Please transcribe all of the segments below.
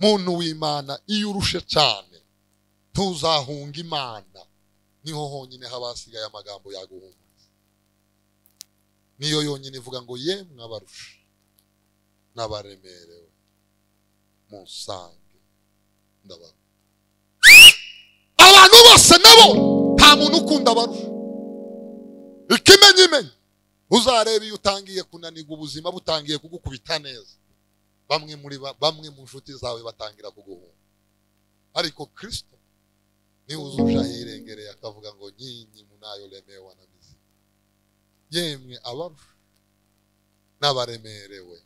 muntu w'imana iyo urushe cyane ntuzahunga imana niho honyine haba hasigaye amagambo yaguhumuriza niyo yonyine ivuga ngo ye mwabarusha n'abaremerewe musange ndabara abantu bose nabo nta muntu ukunda abarusha ikimenyimenyi uzareba iyo utangiye kunanirwa ubuzima butangiye kugukubita neza bamwe muri ba- bamwe mu nshuti zawe batangira kuguhunga ariko kirisito niwe uzuje ahirengereye akavuga ngo nyinyi munayo remewe na mizima yemwe abarusha n'abaremerewe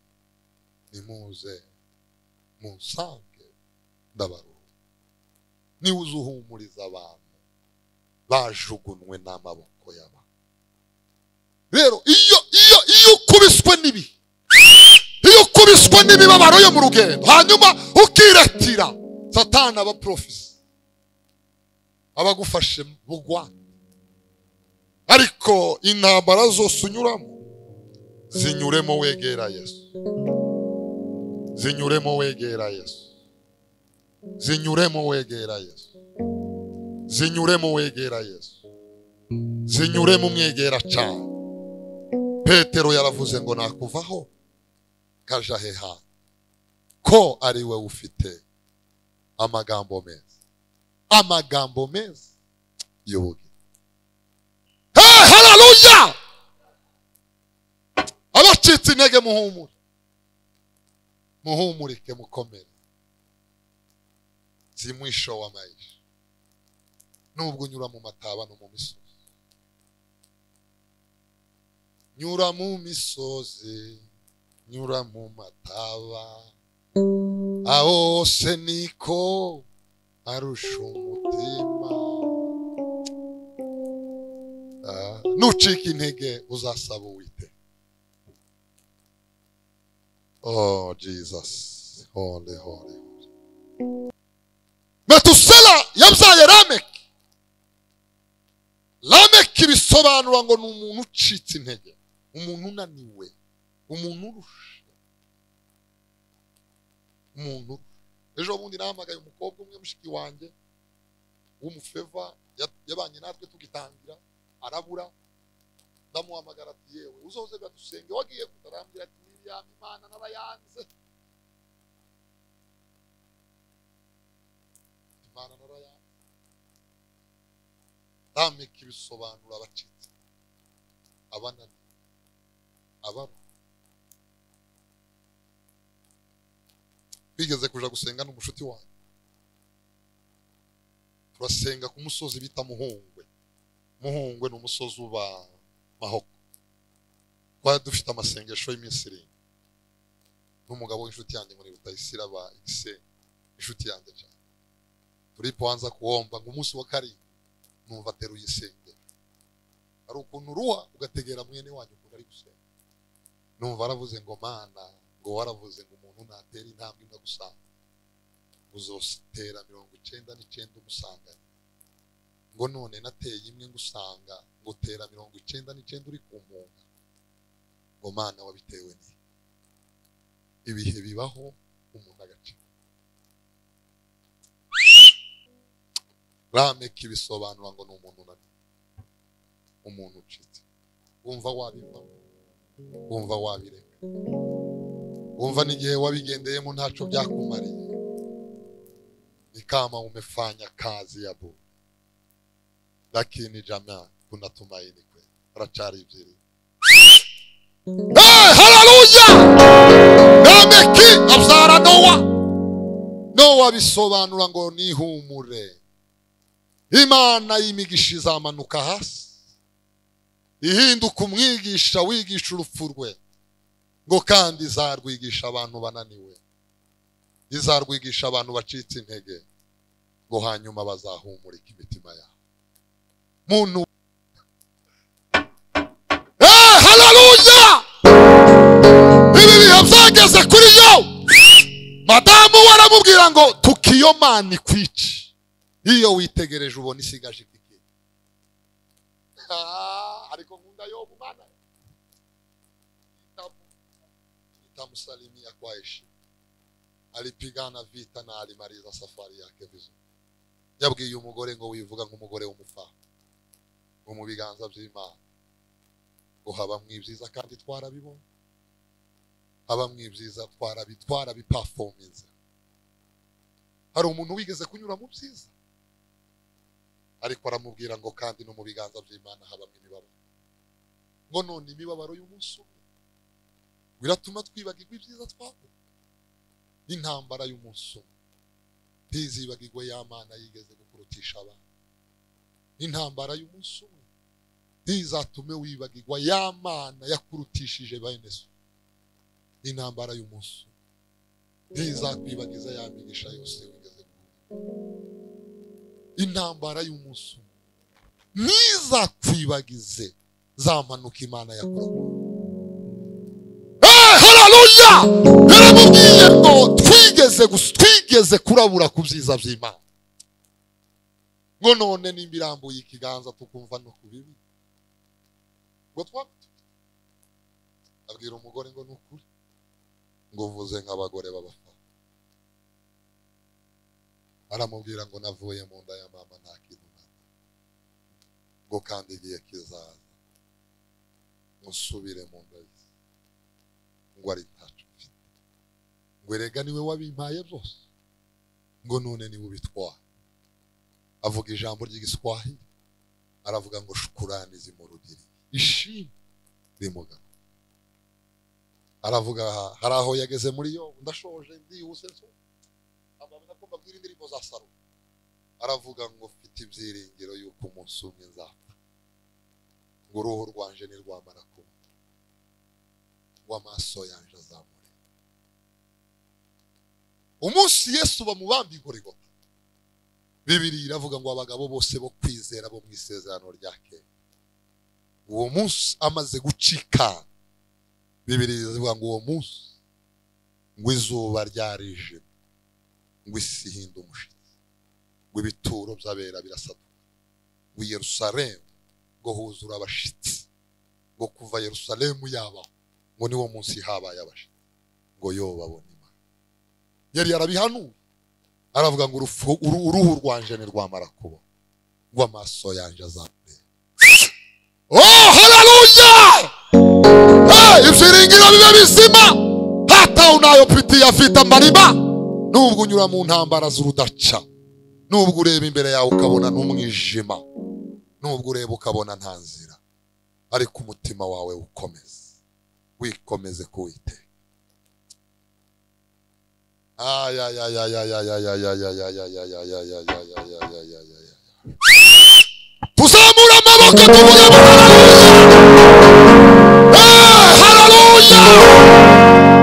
nimuze munsange ndabaruha niwe uzuhumuriza abantu bajugunwe n'amaboko y'abantu rero iyo iyo iyo ukubiswe n'ibihe iyo ukubiswe n'imibabaro yo mu rugendo hanyuma ukiratira satana abaprofesi abagufashe bugwa ariko intambara zose unyuramo zinyuremo wegera yesu zinyuremo wegera yesu zinyuremo wegera yesu zinyuremo wegera yesu zinyuremo umwegera cyane petero yaravuze ngo nakuvaho kaja heha ko ari we ufite amagambo meza amagambo meza y'ubugingo hey, haleluya abacitse intege muhumure muhumurike mukomere si mwisho wa maisha nubwo unyura mu mataba no mu misozi nyura mu misozi nyura mu mataba aho se niko arusha umutima Ah, nucika intege uzasaba uwite Oh, Jesus. Holy, holy. Metusela yabyaye Lameki. Lameki bisobanura ngo ni umuntu ucitse intege, umuntu unaniwe, umuntu urusha. Umuntu urusha. ejo bundi nahamagaye umukobwa umwe mushiki wanjye w'umufeva ya- yabanye natwe tugitangira arabura ndamuhamagara ati yewe uzoze gadusenge wagiye kutarambira ati "Miriam, imana narayanze imana narayanze ntameka ibisobanuro abacitse abanani abara bigeze kuja gusenga n'umushuti wanjye turasenga ku musozi bita muhungwe muhungwe ni umusozi uba mahoko twari dufite amasengesho y'iminsi irindwi n'umugabo w'inshuti yanjye muri rutayisira aba igisenyi inshuti yanjye cyane turipoanza kuwomba ngo umunsi wa karindwi numva ateruye isengero hari ukuntu uruha ugategera mwene wanyu ukuntu ari gusenga numva aravuze ngo mana ngo waravuze ngo umuntu natera intambwe imwe gusanga uzotera mirongo icyenda n'icyenda umusangane ngo none nateye imwe ngusanga ngutera mirongo icyenda n'icyenda uri ku mpunga ngo mana wabitewe ni ibihe bibaho umuntu agacika rameki bisobanura ngo ni umuntu unaniwe umuntu ucitse wumva wabivamo wumva wabireka wumva n'igihe wabigendeyemo ntacyo byakumariye ni kama umefanya kazi ya bure lakini jamaa kuna tumaini kweli rachari vizuri hey, haleluya lameki abyara nowa nowa bisobanura ngo nihumure imana y'imigisha izamanuka hasi ihinduka umwigisha wigisha urupfu rwe ngo kandi izarwigisha abantu bananiwe izarwigisha abantu bacitse intege ngo hanyuma bazahumurika imitima yabo muntu Eh, haleluya ibi bihe byageze kuri yo madamu we aramubwira ngo tukiyomana ikwici iyo witegereje ubona isigaje ikikiri Ah, ariko nkunda yo mwana nitamusalimia kwa heshima alipigana vita na alimaliza safari yake vizuri yabwiye umugore ngo wivuga nk'umugore w'umufaha ngo mu biganza by'imana ngo habamwo ibyiza kandi twarabibonye habamwo ibyiza twarabi twarabipafominze hari umuntu wigeze kunyura mu byiza ariko aramubwira ngo kandi no mu biganza by'imana habamwo imibabaro ngo none imibabaro y'umunsi umwe biratuma twibagirwa ibyiza twabonye n'intambara y'umunsi umwe ntizibagirwe ya mana yigeze gukurutisha abantu n'intambara y'umunsi umwe ntizatume wibagirwa ya mana yakurutishije bene so n'intambara y'umunsi umwe ntizakwibagiza ya migisha yose wigeze guhura intambara y'umunsi umwe ntizakwibagize za mpanuka imana yakoraga hararuya yaramubwiye ngo twigeze gus- twigeze kurabura ku byiza by'imana ngo none nimba irambuye ikiganza tukumva no ku bibi ngo twapfa abwira umugore ngo ni ukuri ngo uvuze nk'abagore b'abafana aramubwira ngo navuye mu nda ya mama nta kintu nambaye ngo kandi igihe kizaza musubire mu nda ye ngo ari ntacyo mfite ngo erega niwe wabimpaye byose ngo none niwe ubitwara avuga ijambo ry'igiswahili aravuga ngo shukurani zimurugiri ishimwe rimugana aravuga hari aho yageze muri yo ndashoje ndihuse nso amabona ko mbabwira indirimbo za saro aravuga ngo mfite ibyiringiro yuko umunsi umwe nzapfa ngo uruhu rwanje nirwamara kuba ngo amaso yanje azamure umunsi yesu bamubambi igorigota bibiri iravuga ngo abagabo bose bo kwizera bo mu isezerano rya kera uwo munsi amaze gucika bibiri ivuga ngo uwo munsi ngo izuba ryarije ngo isi ihinda umushyitsi ngo ibituro by'abera birasaduka ngo i yerusalemu ngo huzura abashitsi ngo kuva yerusalemu yabaho ngo niwo munsi habaye abashitsi ngo yo babone imana yari yarabihanuye aravuga ngo urufu- uru- uruhu rwanje ntirwamara kuba ngo amaso yanje azamureba oh haleluya Eh, ibyiringiro bibe bizima hatawe nayo piti afite amarima nubwo unyura mu ntambara z'urudaca nubwo ureba imbere yawe ukabona n'umwijima nubwo ureba ukabona nta nzira ariko umutima wawe ukomeze wikomeze kuwiteka Ay, ay, ay, ay, ay, ay, ay, ay, ay, ay, ay, ay, ay, ay, ay, ay, ay, ay, ay, ay, ay, ay, ay. tuzamura amaboko tuvuge ngo hararuya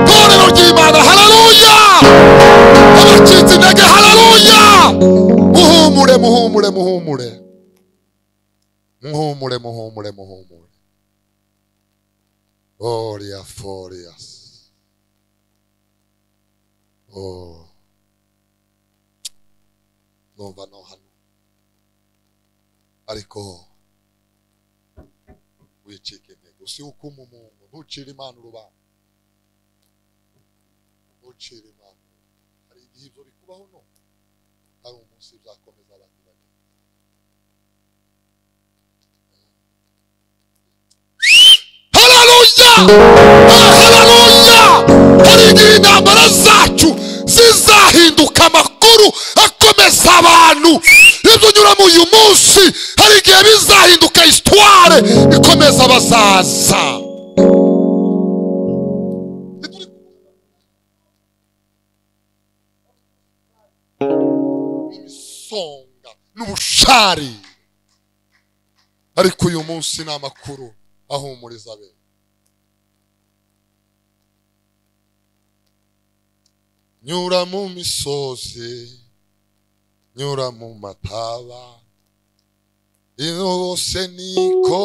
torero ry'imana hararuya abacitse intege hararuya muhumure muhumure muhumure muhumure muhumure muhumure oria forias Oh. Numva no hano. Ariko wicike intego. Si ukuma umuntu. Ntucire Imana urubanza. Ntucire Imana urubanza. Hari igihe ibyo bikubaho no. Hari umunsi bizakomeza abandi bane. Hallelujah! Hallelujah! Hari igihe intambara zacu zizahinduka amakuru akomeza abantu. Ibyo unyuramo uyu munsi, hari igihe bizahinduka histoire ikomeza abazaza. Imisonga n'ubushari. Ariko uyu munsi ni amakuru ahumuriza benshi. nyura mu misozi nyura mu mataba ino bose niko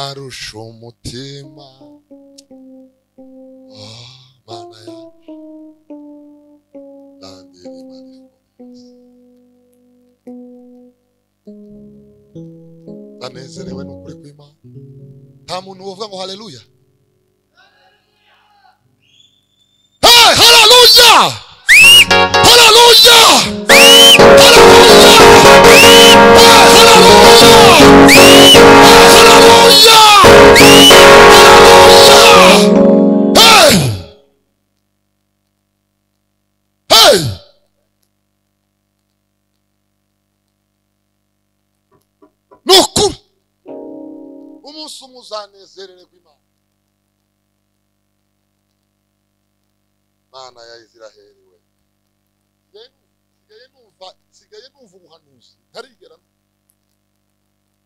arusha umutima Ah, mana yacu landira imana ikomeze ndanezerewe n'ukuri kw'imana nta muntu uvuga ngo haleluya Hey, haleluya Haleluya! Haleluya! Haleluya! Haleluya! Hey! Hey! ni ukuri umunsi umwe uzanezerererwa imana mana ya israheli we Nsigaye nu- nsigaye numva nsigaye numva ubuhanuzi ntarigera nu-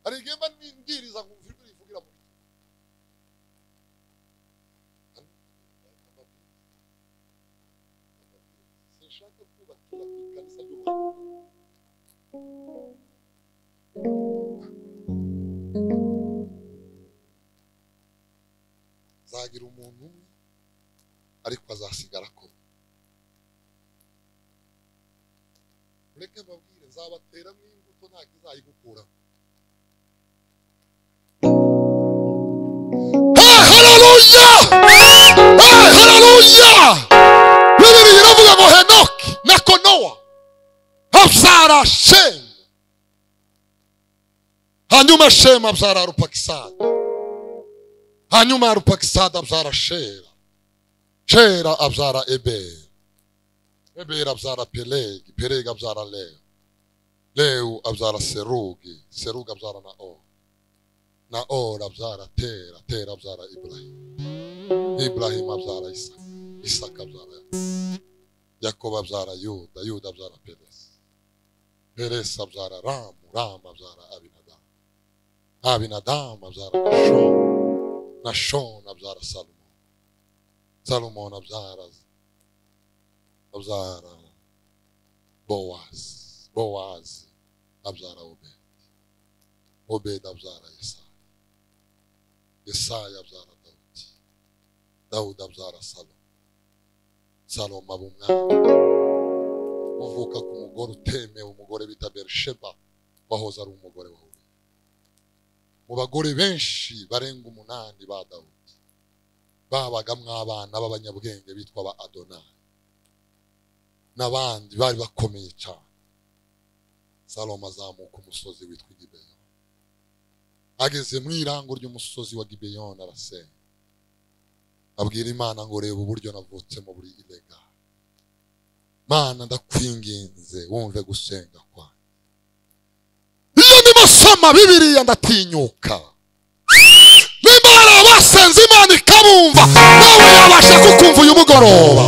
hari igihe mba ndiriza nkumva ijwi rivugira mu biti sinshaka kubakira ku ikanisa ry'ubuhanuzi nzagira umuntu umwe ariko azasigara ko mureke mbabwire nzabateramo imbuto ntabwo izayigukura haleluya haleluya bibiri biravuga ngo henoki na konowa abyara shemu hanyuma shemu abyara rupakisani hanyuma rupakisada abyara shera shera abyara eberi eberi abyara pelegi pelegi abyara lewu lewu abyara serugi serugi abyara naori naori abyara tera tera abyara iburahimu iburahimu abyara isaka isaka abyara Yakobo. yakobo abyara yuda yuda abyara peresi peresi abyara ramu ramu abyara abinadamu abinadamu abyara gashoni nashoni abyara salomo salomoni abyara abyara bowazi bowazi abyara obedi obedi abyara yesaya yesaya abyara dawudi dawudi abyara salomo salomo aba umwami uvuka ku mugore utemewe umugore bita berisheba wahoze ari umugore wawe mu bagore benshi barenga umunani ba dawudi babagamo abana b'abanyabwenge bitwa ba adonayi n'abandi bari bakomeye cyane salomo azamuka umusozi witwa gibeyoni ageze mu irango ry'umusozi wa gibeyoni arasenga abwira imana ngo reba uburyo navutsemo buri ilega mana ndakwinginze wumve gusenga kwa iyo ndimo soma bibiriya ndatinyuka nimba hari abasenze imana ikabumva nawe yabasha kukumva uyu mugoroba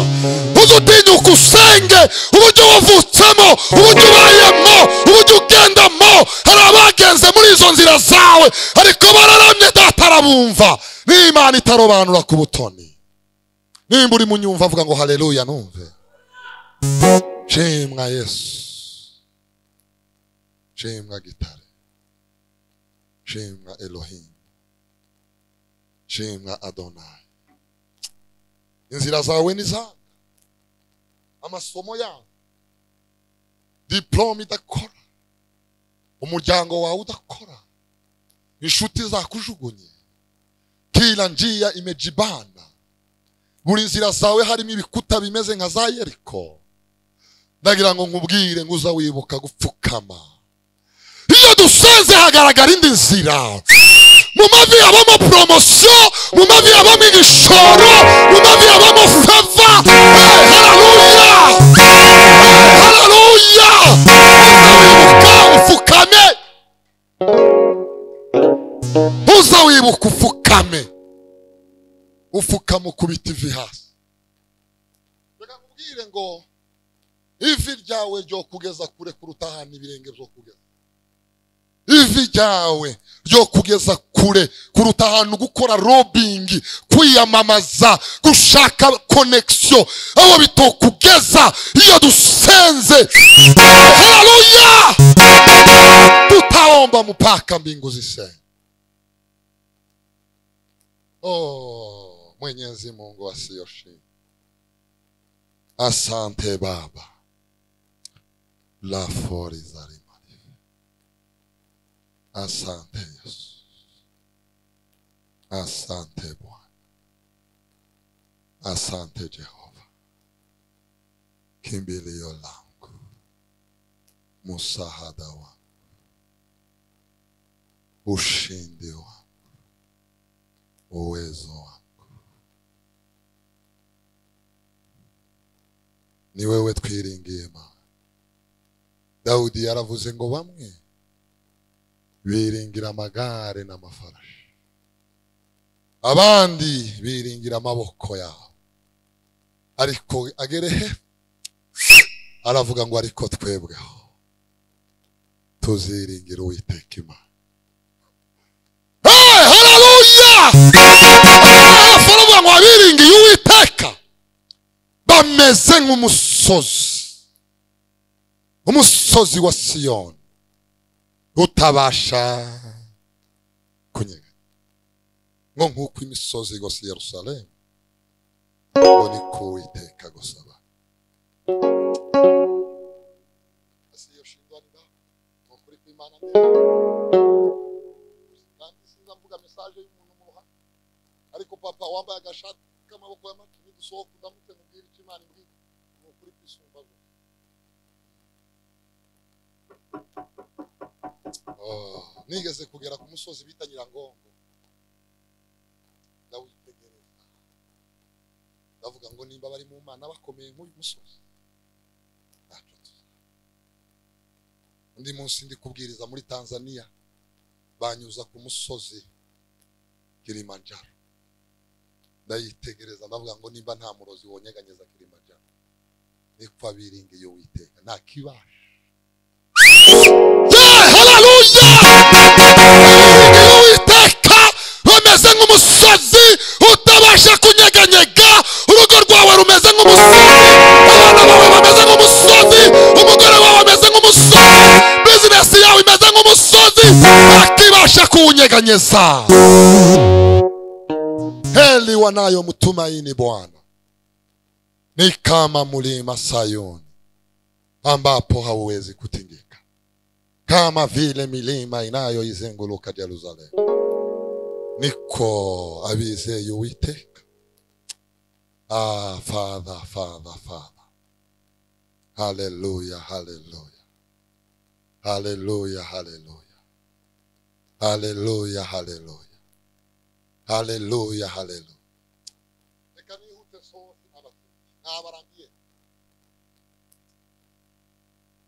uze utinyuka usenge uburyo wavutsemo uburyo ubayemo uburyo ugendamo hari abagenze muri izo nzira zawe ariko bararamye data arabumva n'imana itarobanura ku butoni nimba uri munyumva avuga ngo haleluya numve nshimwa yesu shimwa gitare shimwa elohim shimwa adonai inzira zawe ni zanjye amasomo yanyu diplome idakora umuryango wawe udakora inshuti zakujugunye kila njiya imejibana buri nzira zawe harimo ibikuta bimeze nka za yeriko ndagira ngo nkubwire ngo uza wibuka gupfukama iyo dusenze hagaragara indi nzira mu mavi habamo poromosiyo mu mavi habamo igishoro mu mavi habamo feva hararuya hararuya wibuka ufukame uza wibuka ufukame ufukama ukubita ivi hasi reka nkubwire ngo ivi ryawe ryo kugeza kure kuruta ahantu ibirenge byo kugeza ivi ryawe ryo kugeza kure kuruta ahantu gukora robingi kwiyamamaza gushaka konekisiyo aho bitokugeza iyo dusenze haleluya tutaomba mpaka mbingu zisenge oh, mwenyezi mungu asiyoshii asante baba lafori zarimani Asante Yesu. Asante Bwana. Asante Jehova. kimbilio langu, msaada wangu, ushindi wangu, uwezo wangu. Ni wewe twiringiye mama. Dawudi yaravuze ngo bamwe biringira amagare n'amafarashi, abandi biringira amaboko yabo, ariko agere he? Aravuga ngo ariko twebweho tuziringira Uwiteka Imana. Hey, haleluya! Abaforomo ngo abiringiye Uwiteka bameze nk'umusozi umusozi wa siyoni utabasha kunyega ngo nk'uko imisozi igose i yerusalemu ngo niko uwiteka gusaba ariko papa wambaye agashati k'amaboko y'amatu nidusohoka udamutse mubwira icyo imana imbwira ni ukuri kwisumba gusa nigeze kugera ku musozi bita nyirangongo ndawitegereza ndavuga ngo nimba bari mu mana bakomeye nk'uyu musozi ntacyo tuzi undi munsi ndi kubwiriza muri tanzania banyuza ku musozi kilimanjaro ndayitegereza ndavuga ngo nimba nta murozi wonyeganyeza kilimanjaro niko abiringiye witeka nta kibasha uwiteka rumeze nk'umusozi utabasha kunyeganyega urugo rwawe rumeze nk'umusozi abana bawe bameze nk'umusozi umugore wawe ameze nk'umusozi bizinesi yawe imeze nk'umusozi ntakibasha kuwunyeganyeza heli wanayomtumaini bwana ni kama mlima sayuni ambapo hauwezi kutingika kama vile milima inayoizenguluka Yerusalemu. Niko abizeye Uwiteka. Ah, Father, Father, Father. Hallelujah, hallelujah. Hallelujah, hallelujah. Hallelujah, hallelujah. Hallelujah, hallelujah. Reka nihute sohose n'abatuye. N'abarangiye.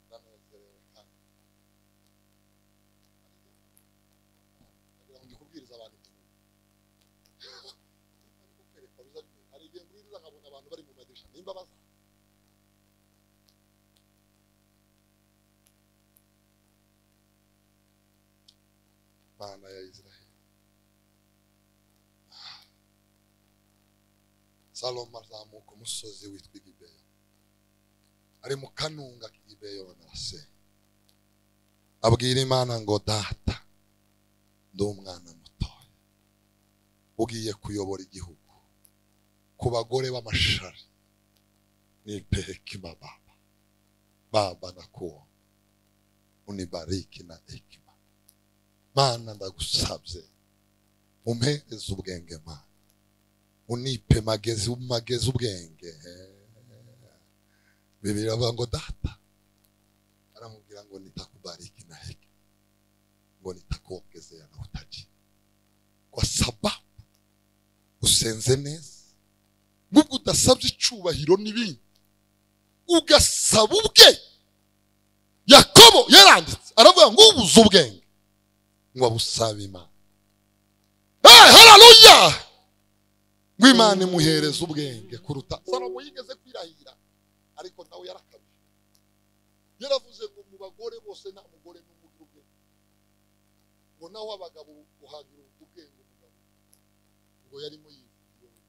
Ndanezerewe kandi. kugira ngo ndikubwirize abantu ikintu. Ariko kwerekwa biza bimwe. hari igihe mbwiriza nkabona abantu bari mu madirisha nimba baza mana ya israheli salomo azamuka umusozi witwa gibeya ari mu kanunga k'igibeyoni arasenga abwira imana ngo data ndi umwana mutoya ugiye kuyobora igihugu ku bagore b'amashari nipehekima baba baba nakuomba unibariki na hekima mana ndagusabye umpereze ubwenge mana unipe magezi magezi ubwenge bibiri avuga ngo data aramubwira ngo nitakubariki na hekima ngo nitakuongezea na utaji, kwa sababu usenze neza, nubwo udasabye icyubahiro n'ibindi, ugasaba ubwenge. Yakobo yaranditse aravuga ngo ubuze ubwenge ngo abusabe Imana. Hey, haleluya! Ngo Imana imuhereze ubwenge kuruta Salomo yigeze kwirahira, ariko nawe yarakabije. Yaravuze ngo mu bagore bose nta mugore n'umugore ubwenge ngo nawe abagabo uhagira ubwenge umugabo ngo yarimo yivuye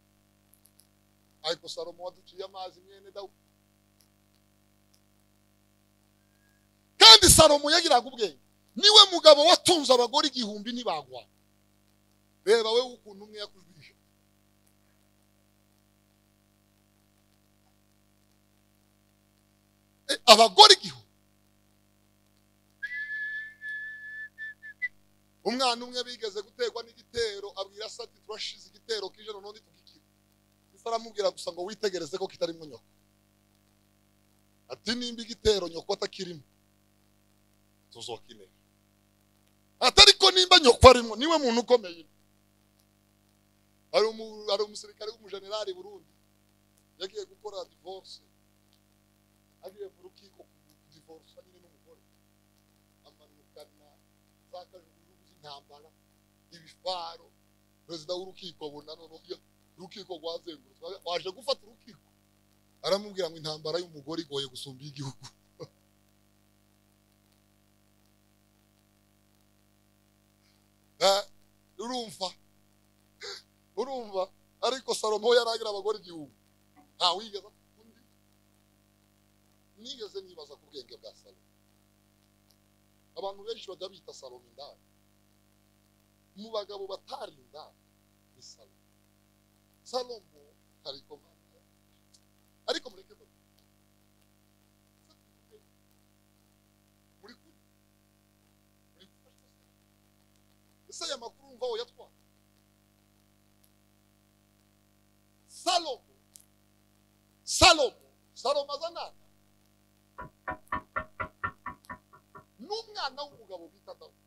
ariko salomo waduciye amazi mwene dawudi kandi salomo yagiraga ubwenge niwe mugabo watunze abagore igihumbi ntibagwa reba we ukuntu umwe yakujwije Eh, abagore igihumbi umwana umwe bigeze guterwa n'igitero abwira se ati turashize igitero k'ijoro n'undi tugikira ese aramubwira gusa ngo witegereze ko kitarimo nyoko ati nimba igitero nyoko atakirimo tuzokinera ati ariko nimba nyoko arimo niwe muntu ukomeye hari umu- hari umusirikare w'umujenerali burundi yagiye gukora divorce agiye mu rukiko kudivorce nyine n'umugore amanukana za kajugujugu z'intambara ibifaro perezida w'urukiko abona noneho iyo urukiko rwazengurutswe waje gufata urukiko aramubwira ngo intambara y'umugore igoye gusumba iy'igihugu Eh, urumva urumva ariko salomo yari agira abagore igihumbi nta wigeze undi nigeze nibaza ku bwenge bwa salomo abantu benshi bajya bita salomo indaya mu bagabo batari indaya ni salomo salomo hari komanda ariko mureke mbe- muri kumwe muri gufashwa ese aya makuru umva aho yatwara salomo salomo salomo azanana n'umwana w'umugabo bita dawudi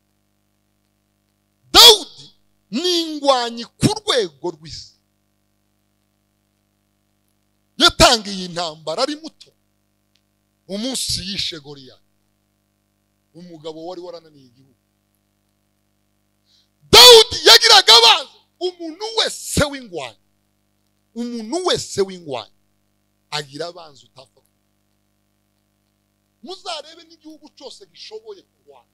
dawudi ni ingwanyi ku rwego rw'isi yatangiye intambara ari muto umunsi yishe goriyati umugabo wari warananiye igihugu dawudi yagiraga abanzi umuntu wese w'ingwanyi umuntu wese w'ingwanyi agira abanzi utapfa kuba muzarebe n'igihugu cyose gishoboye kurwana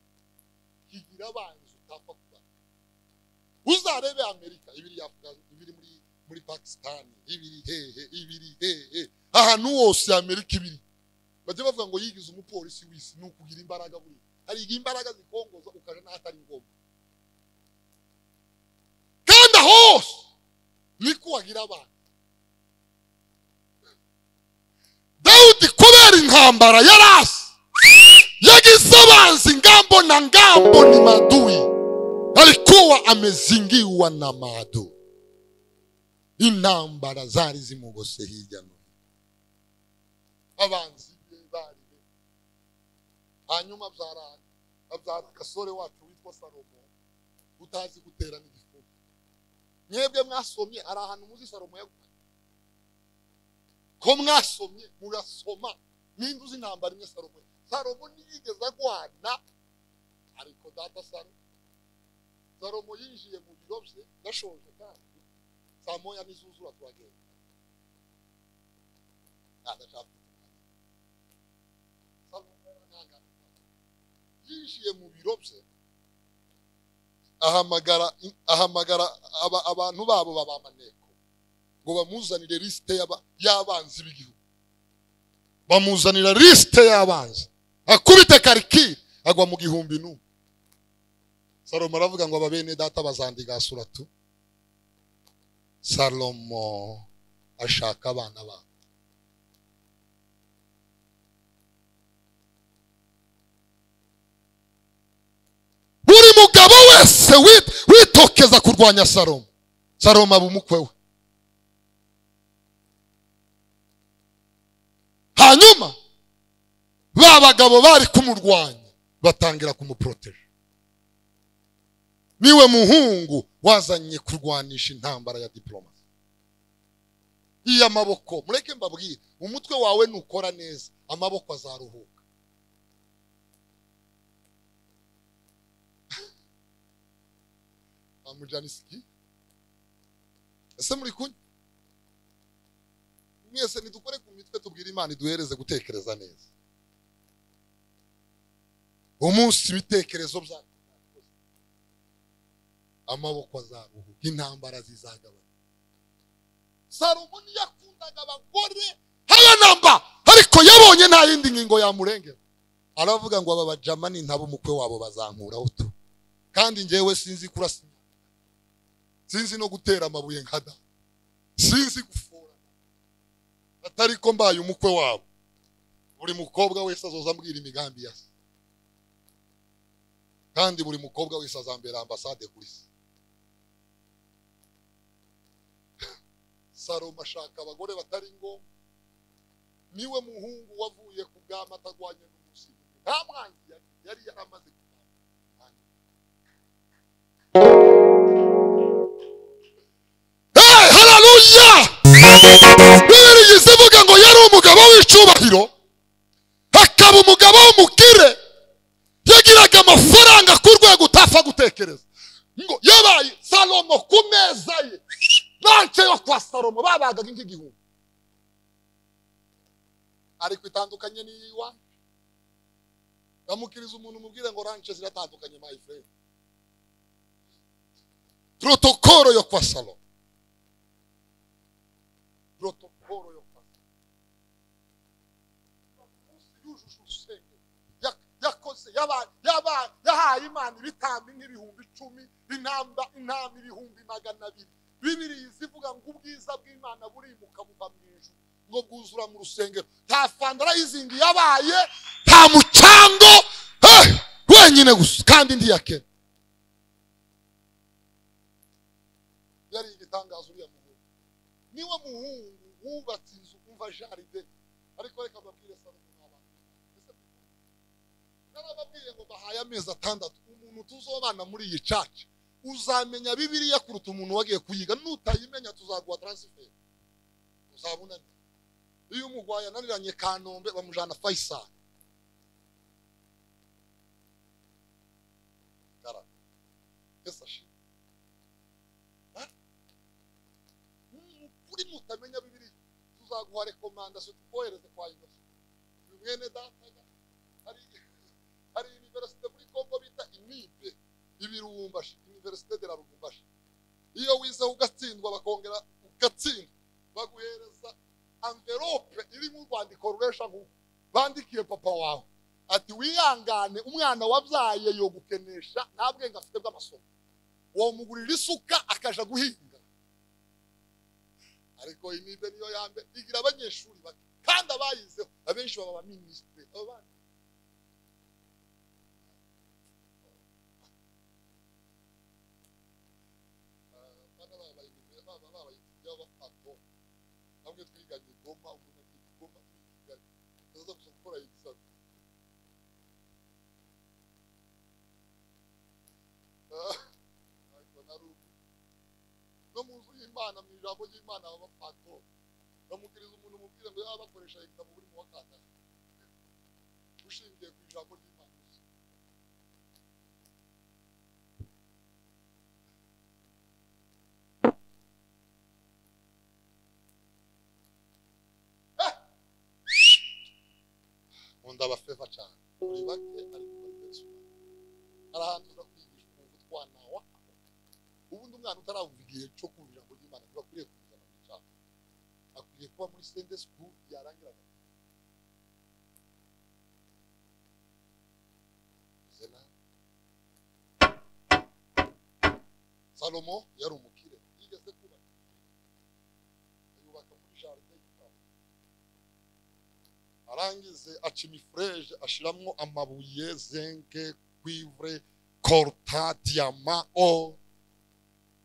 kigira abanzi utapfa kuba uzarebe amerika ibiri Afghanistan, ibiri muri muri pakisitani ibiri hehe ibiri hehe ahantu hose amerika ibiri bajya bavuga ngo yigize umupolisi w'isi ni ukugira imbaraga buri hari igihe imbaraga zikongoza ukaja n'ahatari ngombwa kandi aho hose niko wagira abantu dawudi kubera intambara yarasi yagize abanzi ngambo na ngambo ni madui alikuwa amezingiwa na maadui intambara zari zimugose hirya no hino abanzi be bari be hanyuma abyara abyara agasore wacu witwa salomo utazi gutera n'igifuku mwebwe mwasomye hari ahantu muzi salomo yaguye ko mwasomye murasoma ninde uzi intambara imwe salomo salomo ntiyigeze agwana ariko data saro salomo yinjiye mu biro bye gashoje kandi saa moya n'izuzura turagenda adashaka yinjiye mu biro bye ahamagara ahamagara aba- abantu babo babamaneko ngo bamuzanire lisite y'aba- y'abanzi b'igihugu bamuzanira lisite y'abanzi akubite karikiri agwa mu gihumbi n'umwe salomo aravuga ngo ababene data bazandigasura tu salomo ashaka abana babo buri mugabo wese wi- witokeza kurwanya salomo salomo aba umukwe we hanyuma ba bagabo bari kumurwanya batangira kumuporoteje niwe muhungu wazanye kurwanisha intambara ya diplomasi iy'amaboko mureke mbabwire umutwe wawe nukora neza amaboko azaruhuka amujanisiki ese muri kunywa mwese nidukore ku mitwe tubwire imana iduhereze gutekereza neza umunsi ibitekerezo bya amaboko azaruhuka intambara zizagabanya salomo ntiyakundaga abagore hayanamba ariko yabonye nta yindi ngingo yamurengera aravuga ngo aba bajamani ntabo umukwe wabo bazankuraho tu kandi njyewe sinzi kurasa inyama. sinzi no gutera amabuye nka da sinzi gufora atari ko mbaye umukwe wabo buri mukobwa wese azoza ambwira imigambi ya se kandi buri mukobwa wese azambera ambasade kuri se salomo ashaka abagore batari ngombwa niwe muhungu wavuye ku bwami atarwanye n'umuzimu nta mwangi yari- yari yaramaze kugira Hey, haleluya! Bibiri izivuga ngo yari umugabo w'icyubahiro hakaba umugabo w'umukire yagiraga amafaranga ku rwego utapfa gutekereza ngo yabaye salomo ku meza ye banke yo kwa salomo babagaga nk'igihumbi ariko itandukanye n'iyiwa bamukiriza umuntu umubwire ngo ranche ziratandukanye my friend protokoro yo kwa salomo protokoro yo kwa salomo Umunsi yujuje urusengero Ya- yakoze yaba- yaba- yahaye imana ibitambi nk'ibihumbi icumi intamba intama ibihumbi magana abiri bibiriya zivuga ngo ubwiza bw'imana burimuka buva mu ijuru ngo bwuzura mu rusengero nta fanda arayizinga yabaye nta mucango eh, wenyine gusa kandi ndi yakera yari igitangazo uriya muhungu niwe muhungu wubatse inzu umva jaride ariko reka mbabwire salomo n'abantu Ese narababwiye ngo bahaye amezi atandatu umuntu tuzobana muri iyi caca uzamenya bibiriya kuruta umuntu wagiye kuyiga nutayimenya tuzaguha taransiferi uzaba unaniwe iyo umugwayi ananiranye kanombe bamujana fayisari Garama. Yesu ashimwe. Ha? Muri mutamenya bibiriya tuzaguha rekomandasiyo tukohereze kwa inosi uyu mwene dataga hari hari universite muri congo bita imibe ibirumbashi universite de la rubumbashi iyo wize ugatsindwa bakongera ugatsindwa baguhereza anvelope irimo urwandiko ruresha nk'uku bandikiye papa wawe ati wihangane umwana wabyaye yogukenesha nta bwenge afite bw'amasomo wamugurira isuka akaja guhinga ariko imibe niyo ya mbere igira abanyeshuri bake kandi abayizeho abenshi baba abaminisitiri abandi bana babaye imbere baba babaye by'abapato bamwe twiganye igoma umuntu ati igoma twiganye tuzaza gusa gukora igisabwa ariko nari ubu no mu nzu y'imana mu ijambo ry'imana baba bapato bamukiriza umuntu umubwire ngo yaba bakoresha igitabo buri mu wa kane ushingiye ku ijambo ry'imana gusa nkunda abafeva cyane buri bake ariko bagenzi hari ahantu uza kwigisha ukumva utwanawa ubundi umwana utarawumva igihe cyo kumva ijambo ry'imana ntibakwiriye kumujyana mu cyapa akwiriye kuba muri sende sikuru yarangira zena salomo yari umukire yigeze kubaka ayubaka muri jaride y'igitabo arangize aca imifureje ashiramo amabuye zenke kwivure korta diyama o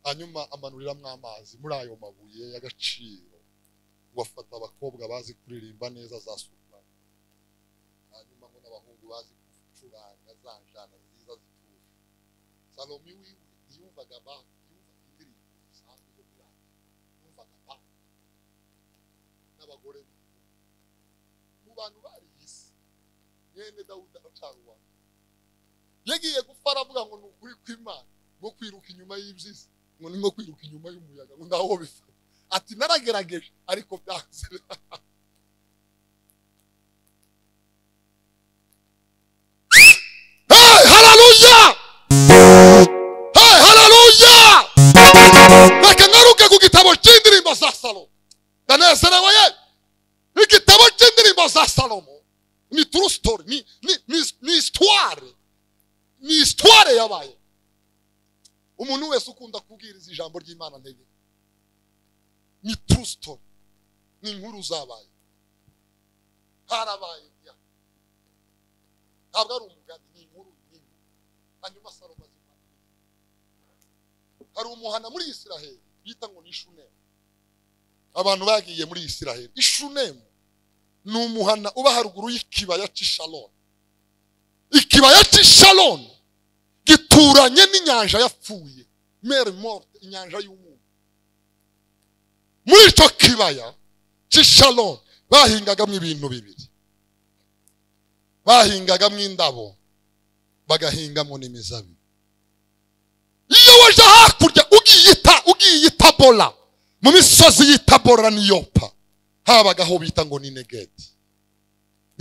hanyuma amanuriramo amazi muri ayo mabuye y'agaciro ngo afata abakobwa bazi kuririmba neza za supani hanyuma ngo n'abahungu bazi gucuranga za njana nziza zituje salomo iwiwe ntiyumvaga ba yumvaga indirimbo zisanzwe zo muri radiyo yumvaga ba n'abagore be mu bantu bari isi mwene dawudi aracana uwa mbere yagiye gupfa aravuga ngo ni ukuri kw'imana ngo kwiruka inyuma y'ibyiza ngo ni nko kwiruka inyuma y'umuyaga ngo ntaho bifata ati naragerageje ariko byanze Hey, hallelujah! Hey, hallelujah! reka ngaruke ku gitabo cy'indirimbo za salomo ndanezerewe yewe igitabo cy'indirimbo za salomo ni true story ni ni ni, ni histoire ni histoire yabaye umuntu wese ukunda kubwiriza ijambo ry'imana ntege ni true story ni inkuru zabaye harabaye ya ntabwo ari umugani ni inkuru ni inkuru hanyuma salomo azimana hari umuhana muri isiraheli bita ngo ni shunemu abantu bagiye muri isiraheli ishunemu ni umuhana uba haruguru y'ikibaya cy'i sharoni ikibaya cy'i sharoni gituranye n'inyanja yapfuye mere morte inyanja y'umunyu muri icyo kibaya cy'i sharoni bahingagamo ibintu bibiri bahingagamo indabo bagahingamo n'imizabibu iyo waje hakurya ugiyita ugiye itabora mu misozi y'itabora n'iyopa habaga aho bita ngo ni negedi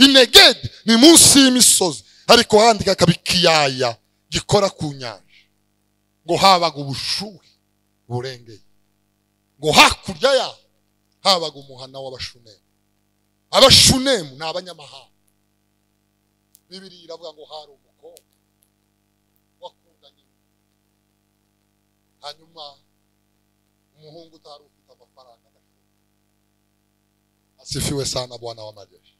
inegedi ni munsi y'imisozi ariko handika akaba ikiyaya gikora ku nyanja ngo habaga ubushuhe burengeye ngo hakurya yaho habaga umuhana w'abashunemu abashunemu ni abanyamahanga bibiri iravuga ngo hari umukobwa wakundanye hanyuma umuhungu utari ufite amafaranga asifiwe sana bwana wa majeshi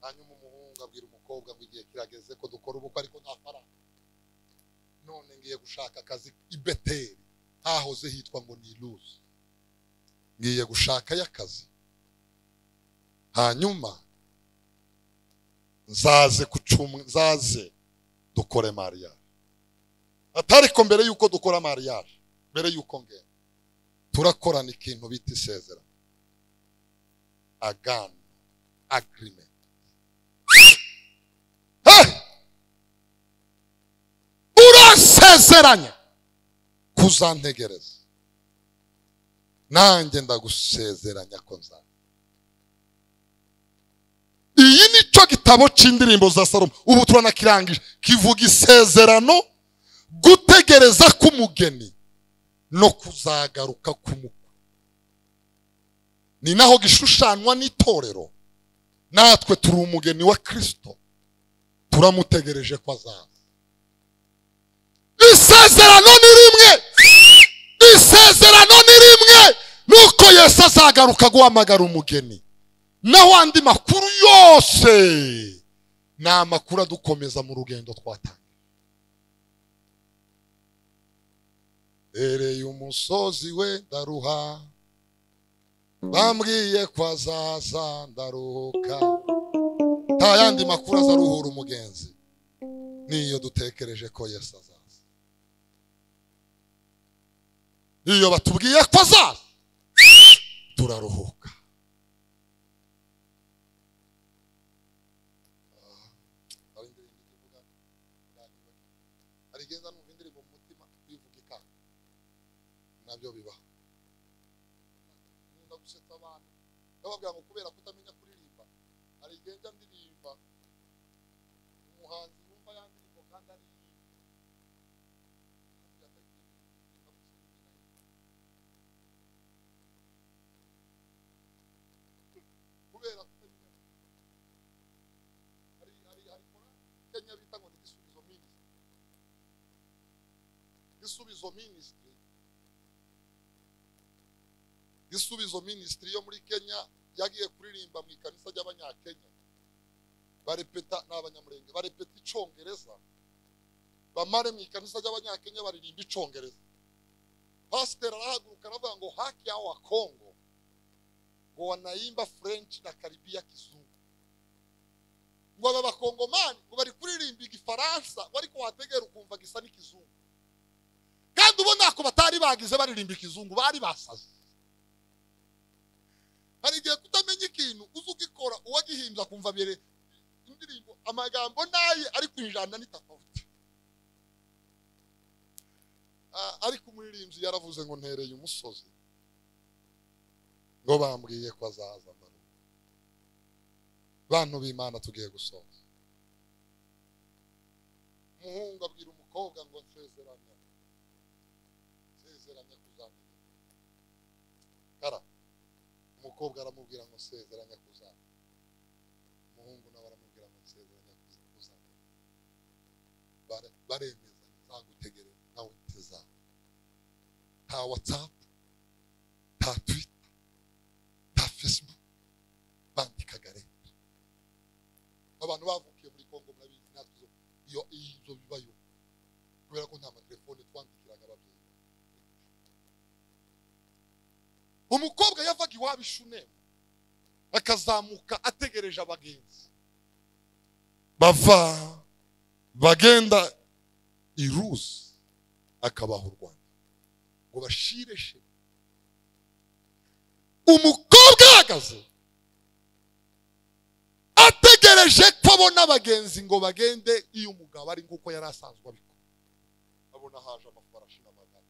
hanyuma umuhungu abwira umukobwa ngo igihe kirageze ko dukora ubukwe ariko nta faranga none ngiye gushaka akazi i beteri hahoze hitwa ngo ni iluzi ngiye gushakayo akazi hanyuma nzaze kucumwa nzaze dukore mariage atariko mbere yuko dukora mariage mbere yuko ngenda turakorana ikintu bita isezerano agano agreement urasezeranya kuzantegereza nanjye ndagusezeranya ko nza iyi ni cyo gitabo cy'indirimbo za salomo ubu turanakirangije kivuga isezerano gutegereza k'umugeni no kuzagaruka k'umukwe ni naho gishushanywa n'itorero natwe turi umugeni wa kirisito turamutegereje ko azaza isezerano ni rimwe isezerano ni rimwe nuko yesu azagaruka guhamagara umugeni naho andi makuru yose ni amakuru adukomeza mu rugendo twatanga ereye umusozi we ndaruha bambwiye ko azaza ndaruhuka nta yandi makuru azaruhura umugenzi niyo dutekereje ko yesu azaza iyo batubwiye ko azaza turaruhuka nabyo bibaho gusetsa abantu ndababwira ngo kubera kutamenya kuririmba hari igihe njya ndirimba umuhanzi wumva ya ndirimbo kandi ari kubera kutamenya hari hari hari Kenya bita ngo igisubizo minisitiri igisubizo minisitiri gisubizo minisitiri yo muri kenya yagiye kuririmba mu ikanisa ry'abanyakenya barepeta ni abanyamurenge barepeta icongereza bamare mu ikanisa ry'abanyakenya baririmba icongereza pasiteri arahaguruka aravuga ngo haki yao wa kongo ngo wanaimba french na karibia kizungu ngo aba bakongomani ngo bari kuririmba igifaransa bariko wategera ukumva gisa n'ikizungu kandi ubona ko batari bagize baririmba ikizungu bari basaze hari igihe kutamenya ikintu uzi ugikora uwagihimbye akumva mbere indirimbo amagambo naye ari ku ijana ni tofauti ariko umuririmbyi yaravuze ngo ntereye umusozi ngo bambwiye ko azaza bantu b'imana tugiye gusoza umuhungu abwira umukobwa ngo nsezeranya nsezeranya kuzamenya karaba umukobwa aramubwira ngo nsezeranya kuzana umuhungu nawe aramubwira ngo nsezeranya kuzana baremeza nzagutegereza nawe ntizaba nta watsapu nta twita nta fesibuku bandikaga leta abantu bavukiye muri kongo murabizi natwe iyo izo bibayo kubera ko nta matelefone twandikiraga ababyeyi umukobwa yavaga iwabo ishunemu akazamuka ategereje abagenzi bava bagenda i ruzi akabaha u rwanda ngo bashireshe umukobwa ahagaze ategereje ko abona abagenzi ngo bagende iyo umugabo ari nk'uko yari asanzwe abikora abona haje amafarashi n'amagare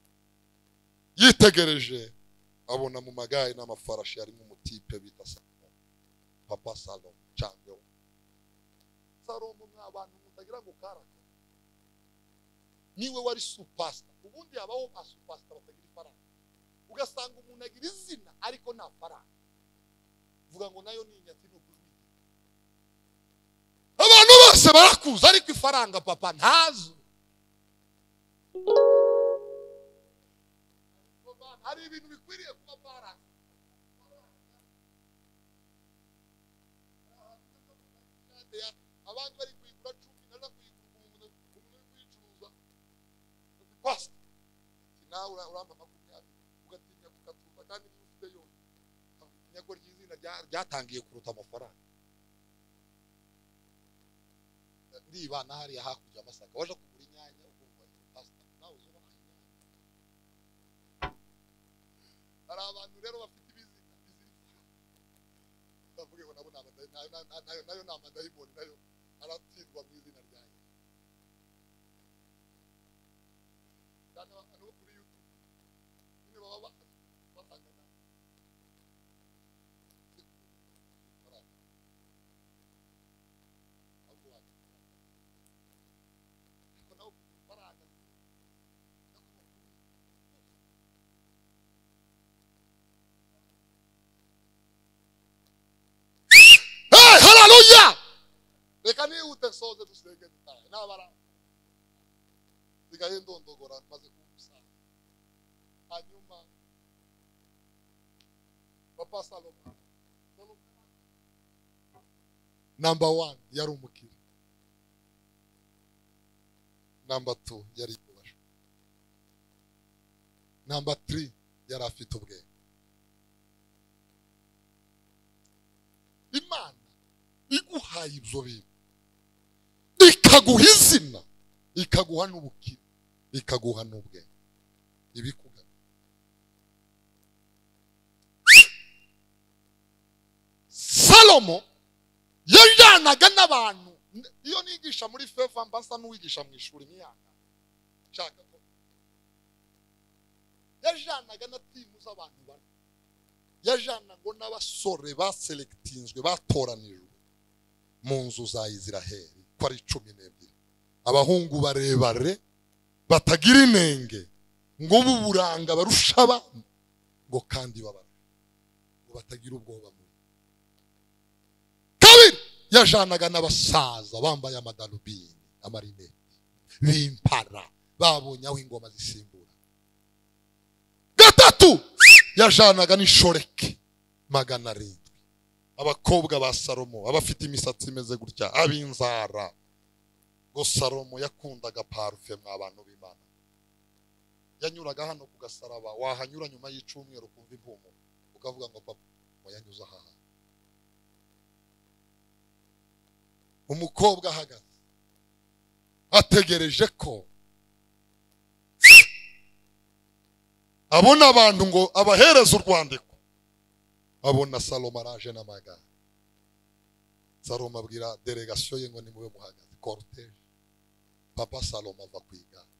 yitegereje abona mu magare n'amafarashi harimo umutipe bita salomo papa salomo cyangwa salomo ni abantu mutagira ngo karake niwe wari supasita ubundi habaho ba supasita batagira ifaranga ugasanga umuntu agira izina ariko nta faranga uvuga ngo nayo ni inyati n'ugujwi abantu bose barakuza ariko ifaranga papa ntazo hari ibintu bikwiriye kuba baranga abandi bari kuyigura cumi naza kuyigura umuntu umuntu uri kuyicuruza ati pasita ati nawe ura- urampa makumyabiri ugatinya kugatunga kandi niyo ufite yose ukamenya ko ry'izina rya- ryatangiye kuruta amafaranga ndibana hariya hakurya amasaka waje kugura inyanya ukumva ni pasita nawe uzubaha inyanya hari abantu rero bafite ibizina bizirikana bavuge ngo nabo ni abadayi- nayo- nayo- nayo- nayo ni amadayimoni nayo aratsindwa mu izina ryanjye cyane abantu bo kuri yutube nyine baba bahari bahangana Ahubwo wakira ariko nawe kugira ifaranga ni no kugira Hey, haleluya reka nihute nsoze dusenge dutahe nabara sigaye ndondogora maze kumusanga hanyuma papa salomo Salomo namba wani yari umukire namba tu yari yubashe namba tiri yari afite ubwenge imana iguhaye ibyo bintu ikaguha izina ikaguha n'ubukire ikaguha n'ubwenge ibikugana salomo yajyanaga n'abantu iyo nigisha muri fefa mba nsa n'uwigisha mu ishuri imyaka nshaka ko yajyanaga na timu z'abantu bane yajyanagwa n'abasore baselekitinzwe batoranijwe mu nzu za isiraheli ko ari cumi n'ebyiri abahungu barebare batagira inenge ngo b'uburanga barusha abandi ngo kandi babara ngo batagira ubwoba muri kabiri yajanaga n'abasaza bambaye amadarubini amarineti bimpara babonye aho ingoma zisimbura gatatu yajanaga n'ishoreke magana arindwi abakobwa ba salomo abafite imisatsi imeze gutya ab'inzara ngo salomo yakundaga parufe mw'abantu b'imana yanyuraga hano ku gasaraba wahanyura nyuma y'icumweru ukumva impumuro ukavuga ngo papa wayanyuze aha hantu." umukobwa ahagaze ategereje ko abona abantu ngo abahereze urwandiko abona salomo araje n'amagare salomo abwira delegasiyo ye ngo nimube muhagaze koruteje papa salomo ava ku igare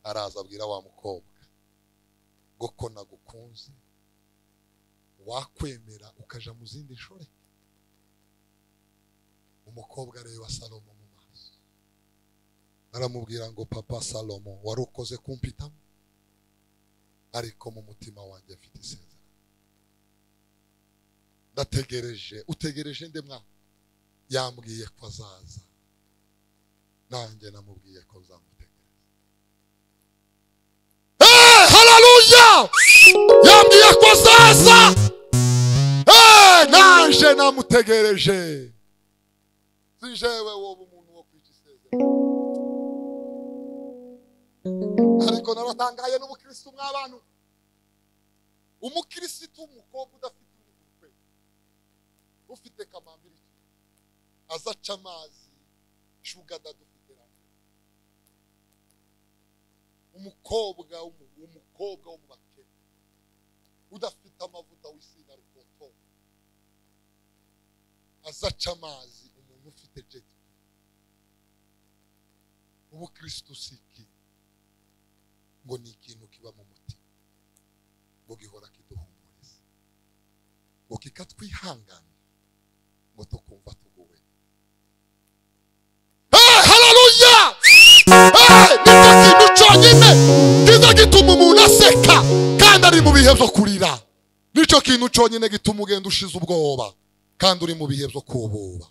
araza abwira wa mukobwa ngo ko nagukunze wakwemera ukaja mu zindi nshore umukobwa areba salomo mu maso aramubwira ngo papa salomo wari ukoze kumpitamo ariko mu mutima wanjye afite isezerano ndategereje utegereje nde mwa yambwiye ko azaza nanjye namubwiye ko nzamutegereza Eh, haleluya yambwiye ko azaza Eh, nanjye namutegereje si jewe woba umuntu wo kwica isezerano ariko naratangaye n'ubukirisitu mw'abantu umukirisitu w'umukobwa udafite uruhu rwe ufite kamambiri azaca amazi shugada dufite namwe umukobwa w'umu- umukobwa wo mu bakene udafite amavuta w'isina rukoto azaca amazi umuntu ufite jeti ubukristo si iki ngo ni ikintu kiba mu mutima ngo gihora kiduhumuriza ngo kikatwihangana ngo tukumva tuguwe Eh, haleluya Eh, nicyo kintu cyonyine kiza gituma umuntu aseka kandi ari mu bihe byo kurira nicyo kintu cyonyine gituma ugenda ushize ubwoba kandi uri mu bihe byo kububa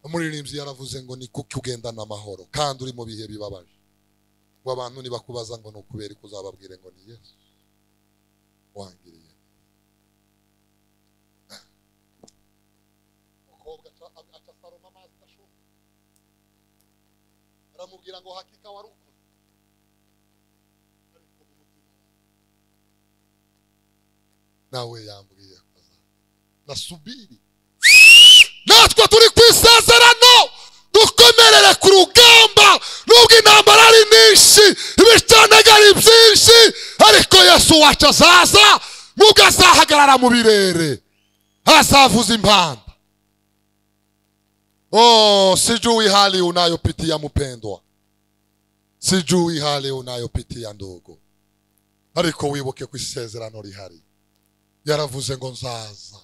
umuririmbyi yaravuze ngo ni kuki ugendana amahoro kandi uri mu bihe bibabaje ngo abantu nibakubaza ngo ni ukubera iki uzababwire ngo ni yesu wangiriye umukobwa aca- aca asoroma amazi adashoka aramubwira ngo hakika wari ukuri ariko mu mutima wawe- nawe yambwiye akaza nasubiri natwe turi ku isezerano dukomerere ku rugamba nubwo intambara ari nyinshi ibicanaga ari byinshi ariko yesu wacu azaza nubwo azahagarara mu birere azavuza impanda Oh, sijui hali unayopitia mpendwa, sijui hali unayopitia ndugu, ariko wibuke ko isezerano rihari. Yaravuze ngo nzaza,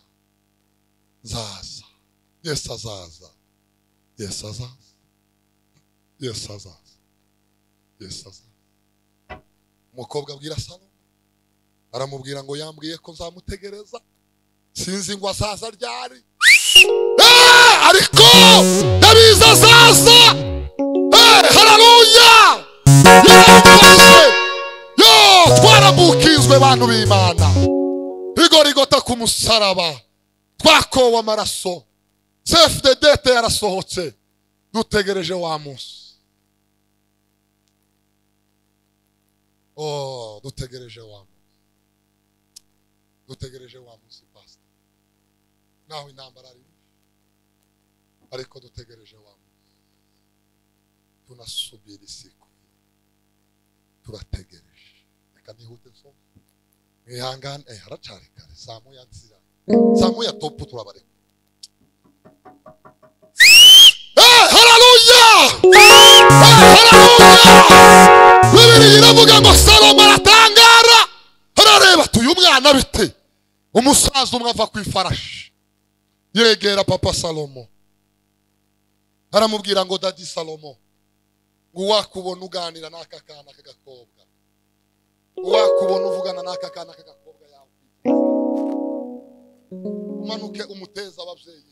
nzaza. Yesu azaza, Yesu azaza, Yesu azaza, Yesu azaza. Umukobwa abwira Salomo, aramubwira ngo yambwiye ko nzamutegereza, sinzi ngo azaza ryari. Eh, ariko ndabizi azaza Eh, hararuya yaramufashe yo twaramukizwe bantu b'imana igorigota ku musaraba twakowe amaraso cfddete yarasohotse dutegereje wa munsi oh dutegereje wa munsi dutegereje wa munsi pasita naho intambara ari ariko dutegereje wa munsi tunasubira isiku turategereje reka nihute nsoma mwihangane eh, haracari kare saa moya nzira saa moya topu turabareka Eh, haleluya! Eh, haleluya! bibiri iravuga ngo salomo aratangara arareba tuyu mwana bite umusaza umwe ava ku ifarashi yegera papa salomo aramubwira ngo dadi salomo ngo uwakubona uganira n'aka kana k'agakobwa uwakubona uvugana n'aka kana k'agakobwa yawe umanuke umuteze ababyeyi be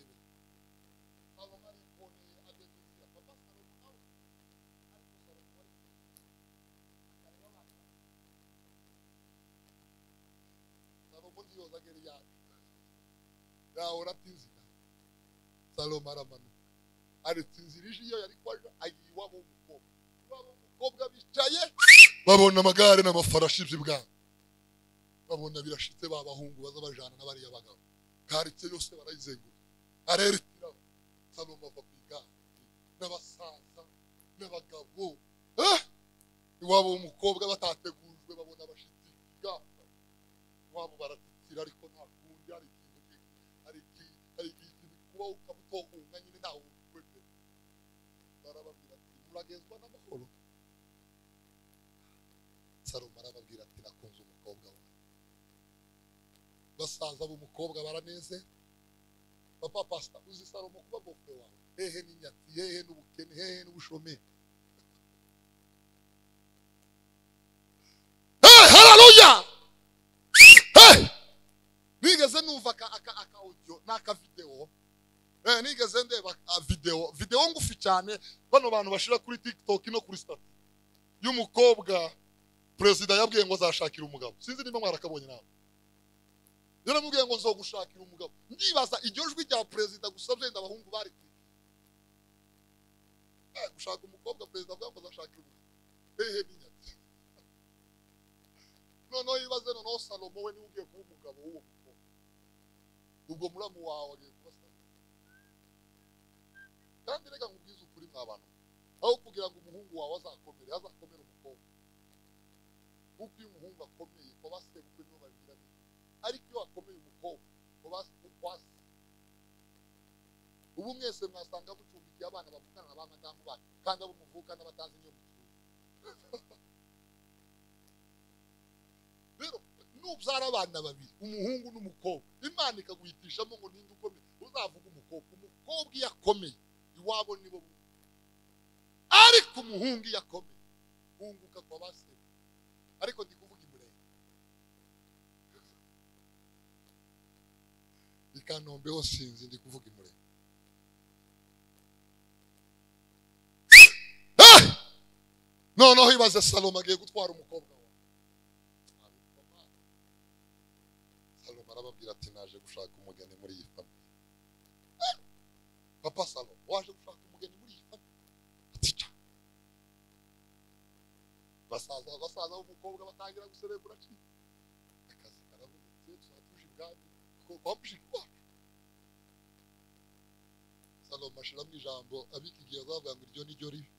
Salomo ariboneye ageze igihe, papa Salomo nawe, ariko Salomo wari akareba abantu. Salomo ntiyoza agera iyacu yahora atinzira salomo aramanuka aretse inzira ije iyo yari kwaje agiye iwabo w'umukobwa iwabo w'umukobwa bicaye babona amagare n'amafarashi by'ibwami babona birashitse ba bahungu baza bajana n'abariya bagabo karitse yose barayizengurutse areretirabo salomo ava ku igare n'abasaza n'abagabo Eh! iwabo w'umukobwa batategujwe babona bashitse ibwami iwabo baratitira ariko nta kundi hari ikintu ki- hari iki- hari ikintu kuba ukabutokunga nyine ntawe ukwete barababwira ati muragenzwa n'amahoro salomo arababwira ati nakunze umukobwa wawe basaza b'umukobwa baraneze papa pasita uzi salomo kuba bofe wawe hehe n'inyatsi hehe n'ubukene hehe n'ubushomeri Hey, haleluya! Hey! nigeze numva aka aka aka audio n'aka video eh nigeze ndeba a video video ngufi cyane bano bantu bashira kuri TikTok no kuri Snap y'umukobwa president yabwiye ngo azashakira umugabo sinzi niba mwarakabonye nawe yaramubwiye ngo nzogushakira umugabo ndibaza iryo jwi rya president gusa byenda abahungu bari kuri eh gushaka umukobwa president avuga ngo azashakira umugabo hehe binyatsi noneho yibaze noneho salomo we niwe ugiye kuba umugabo w'uwo mukobwa ubwo muramu wawe agiye kubasa kandi reka nkubwize ukuri mw'abantu aho kugira ngo umuhungu wawe azakomere azakomere umukobwa kuko iyo umuhungu akomeye baba sebukwe nibo babigira neza ariko iyo akomeye umukobwa baba kwasi ubu mwese mwasanga mucumbikiye abana bavukana na ba madamu banyu kandi abo muvukana batazi niyo mucuruza rero nubyara abana babiri umuhungu n'umukobwa imana ikaguhitishamo ngo ninde ukomeye uzavuga umukobwa umukobwa iyo akomeye iwabo nibo bu- ariko umuhungu iyo akomeye hunguka kwa ba sekuru. ariko ndi kuvuga imurenge i kanombe ho sinzi ndi kuvuga imurenge Ah! noneho ibaze salomo agiye gutwara umukobwa wawe salomo arababwira ati naje gushaka umugeni muri iyi famiye papa salomo waje gushaka umugeni muri iyi famiye ati ca basaza basaza b'umukobwa batangira guserebura ci akazi karabonetse turatuje ibwami ko bamuje iwacu salomo ashiramo ijambo abika igihe azavuga ngo iryo ni ryo ribi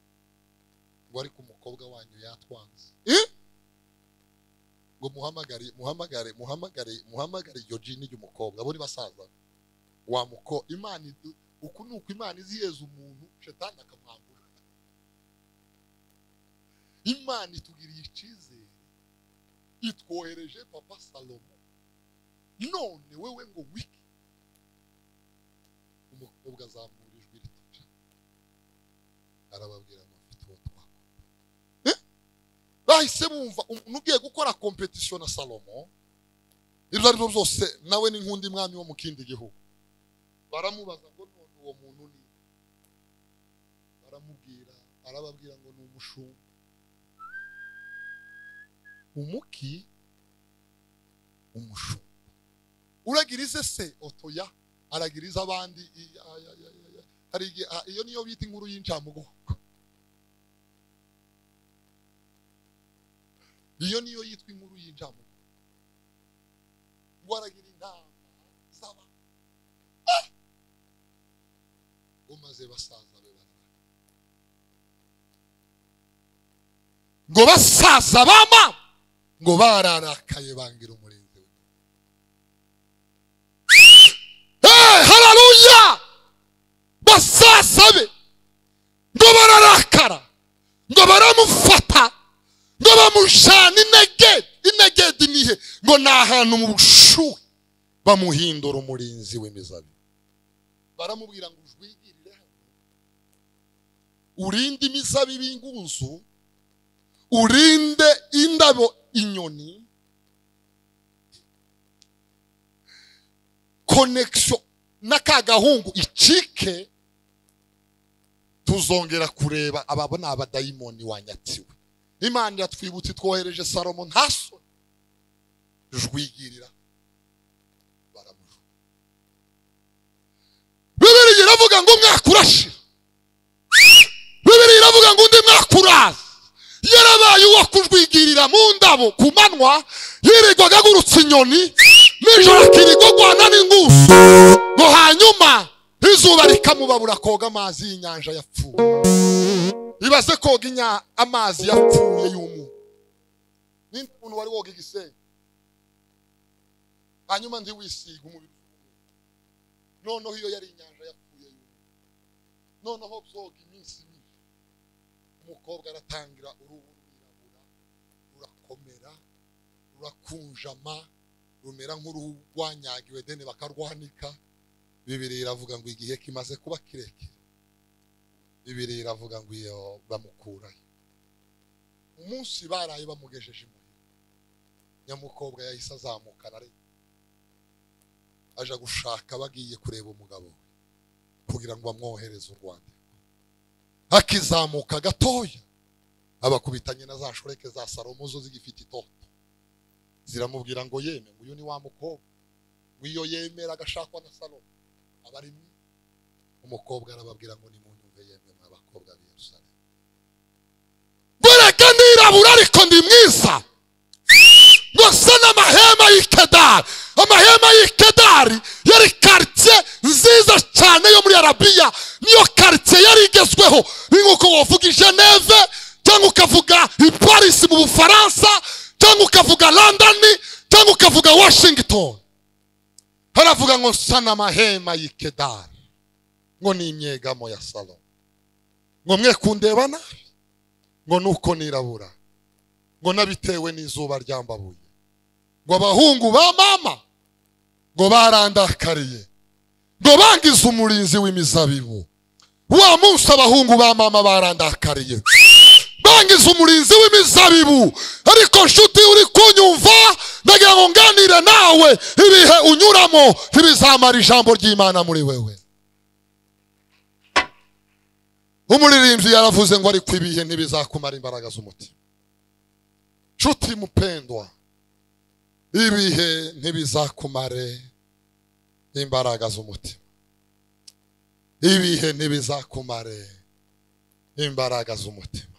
ngo ariko umukobwa wanyu yatwanze Eh? ngo muhamagare muhamagare muhamagare muhamagare iryo jini ry'umukobwa abo ni basaza wamuko imana idu- uku ni uko imana iziheza umuntu shetani akamwambura imana itugiriye icyizere itwohereje papa salomo none wewe ngo wiki umukobwa azamura ijwi rituca arababwira ngo mfite uwo twakora bahise bumva umuntu ugiye gukora kompetisiyo na salomo ibyo ari byo byose nawe ni nk'undi mwami wo mu kindi gihugu baramubaza ngo none uwo muntu ni baramubwira arababwira ngo ni umushumba umuki umushumba uragirize se otoya aragiriza abandi i- ay- ay- ay- ay- ay. hari igihe ah, iyo niyo bita inkuru y'incamugongo iyo niyo yitwa inkuru y'incamugongo ngo aragira inama z'abantu umaze basaza be barara ngo basaza bama ngo bararakaye bangira umurinzi we Eh, hararuya basaza be ngo bararakara ngo baramufata ngo bamujana inegedi inegedi nihe ngo ni ahantu mu bushuhe bamuhindura umurinzi w'imizabibu baramubwira ngo ujwigirire hano urinde imizabibu ingunzu urinde indabo inyoni konekisiyo n'aka gahungu icike tuzongera kureba aba ni abadayimoni wanyatiwe imana iratwibutsa itwohereje salomo ntaso jwigirira baramujugunya bibiri iravuga ngo mwakurashira bibiri iravuga ngo undi mwakuraza yarabaye uwo kujwigirira mu ndabo ku manywa yirirwaga agurutsa inyoni nijoro akirigogwana n'ingusu ngo hanyuma izuba rikamubabura koga amazi y'inyanja yapfuye ibaze koga inya amazi yapfuye y'umu ninde muntu wari woga igisenyi hanyuma ndi wisiga umubiri noneho iyo yari inyanja yapfuye yubu noneho byoga iminsi ibiri umukobwa aratangira uruhu rwirabura rurakomera rurakunjama rumera nk'uruhu rwanyagiwe deni bakarwanika bibiri iravuga ngo igihe kimaze kuba kirekire bibiri iravuga ngo iyo bamukurayo umunsi baraye bamugejeje imuhira nyamukobwa yahise azamukana ariko aja gushaka bagiye kureba umugabo we kugira ngo bamwohereze urwandiko akizamuka gatoya abakubitanye na za shoreke za salomo zo zigifite itoto ziramubwira ngo yeme ngo uyu ni wa mukobwa ngo iyo yemera agashakwa na salomo aba ari mwiza umukobwa arababwira ngo nimunyumve yemwe mwa bakobwa b'Yerusalemu goreka nirabura ariko ndi mwiza ngo se n'amahema y'i kedari amahema y'i kedari yari karitsiye nziza cyane yo muri arabiya niyo karitsiye yari igezweho ni nk'uko wavuga i geneve cyangwa ukavuga i paris mu bufaransa cyangwa ukavuga london cyangwa ukavuga washington haravuga ngo sana amahema y'ikedari ngo ni imyegamo ya salo ngo mwe kundeba nabi ngo nuko nirabura ngo nabitewe n'izuba ryambabuye ngo abahungu ba mama ngo barandakariye ngo bangize umurinzi w'imizabibu wa munsi abahungu ba mama barandakariye bangize umurinzi w'imizabibu ariko nshuti uri kunyumva ndagira ngo nganire nawe ibihe unyuramo ntibizamara ijambo ry'imana muri wewe umuririmbyi yaravuze ngo ariko ibihe ntibizakumara imbaraga z'umutima nshuti mupendwa ibihe ntibizakumare imbaraga z'umutima ibihe ntibizakumare imbaraga z'umutima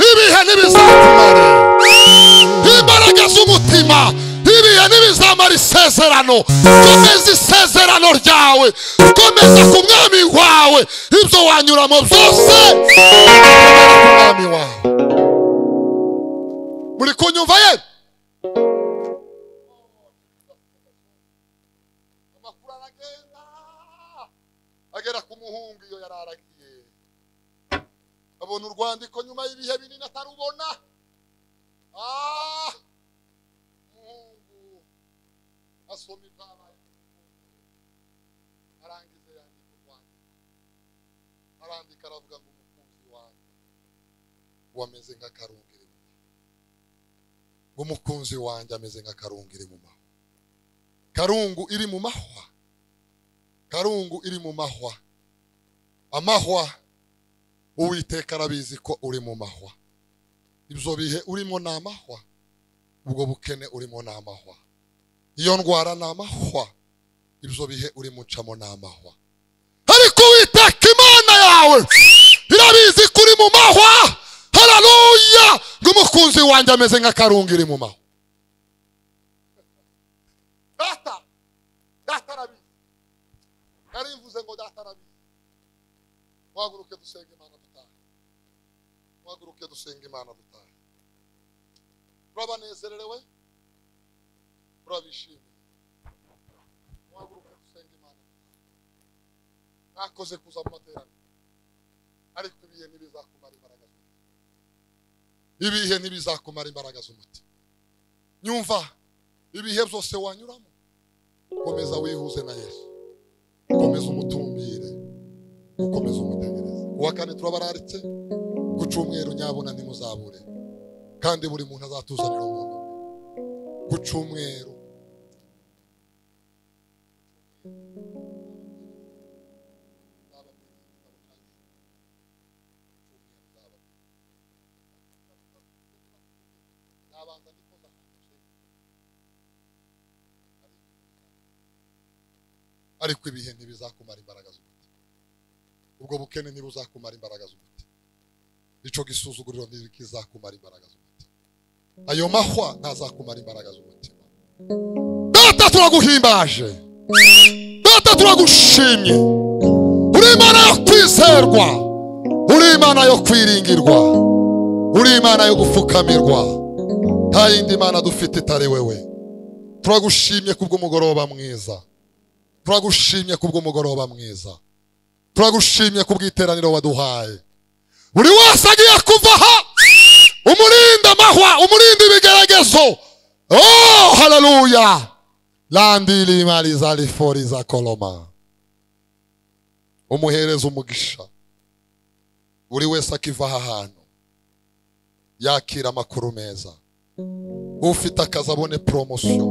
ibihe ntibizakumare imbaraga z'umutima ibihe ntibizamara isezerano komeza isezerano ryawe komeza ku mwami wawe ibyo wanyuramo byose ku mwami wawe muri kunyumva ye amakuru aragenda agera ku muhungu iyo yari aragiye abona urwandiko nyuma y'ibihe binini atarubona Ah! umuhungu asoma ibyabaye arangiza yandika urwandiko arandika aravuga ngo umukunzi wanjye wameze nk'akarungiri umukunzi wanjye ameze nka karungu iri mu mahwa karungu iri mu mahwa karungu iri mu mahwa amahwa uwiteka arabizi ko uri mu mahwa ibyo bihe urimo ni amahwa ubwo bukene urimo ni amahwa iyo ndwara ni amahwa ibyo bihe urimo ucamo ni amahwa ariko uwiteka imana yawe irabizi ko uri mu mahwa hararuya ngo umukunzi wanjye ameze nk'akarungu iri mu mahwa data data arabizi narimvuze ngo data arabizi muhaguruke dusenge imana dutahe muhaguruke dusenge imana dutahe turabanezererewe turabishimiye muhaguruke dusenge imana dutahe mwakoze kuza mu materaniro ariko ibihe ntibizakumara imbaraga zawe ibihe ntibizakumara imbaraga z'umutima nyumva ibihe byose wanyuramo komeza wihuze na yesu komeza umutumbire ukomeza umutegereze uwa kane turabararitse ku cyumweru nyabuna ntimuzabure kandi buri muntu azatuzanira umuntu ku cyumweru nabanza ndikoza ariko ibihe ntibizakumara imbaraga z'umutima ubwo bukene ntibuzakumara imbaraga z'umutima ico gisuzuguriro ntikizakumara imbaraga z'umutima ayo mahwa ntazakumara imbaraga z'umutima data turaguhimbaje data turagushimye uri imana yo kwizerwa uri imana yo kwiringirwa uri imana yo gupfukamirwa nta yindi mana dufite itari wewe turagushimye kubw'umugoroba mwiza turagushimye kubw'umugoroba mwiza turagushimye kubw'iteraniro waduhaye buri wese agiye kuva aha umurinda amahwa umurinda ibigeragezo oh haleluya landi lima lizalifori za koloma umuhereza umugisha buri wese akiva aha hantu yakira amakuru meza ufite akazi abone poromosiyo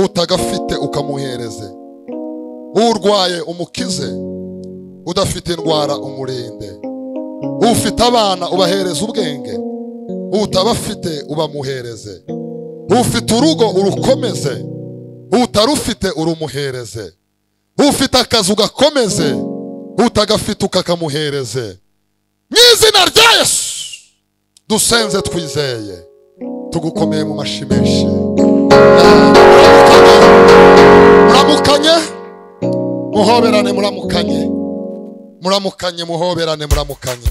utagafite ukamuhereze urwaye umukize udafite indwara umurinde ufite abana ubahereze ubwenge utabafite ubamuhereze ufite urugo urukomeze utarufite urumuhereze ufite akazi ugakomeze utagafite ukakamuhereze mu izina rya yesu dusenze twizeye tugukomeye mu mashyi menshi muramukanye muhoberane muramukanye muramukanye muhoberane muramukanye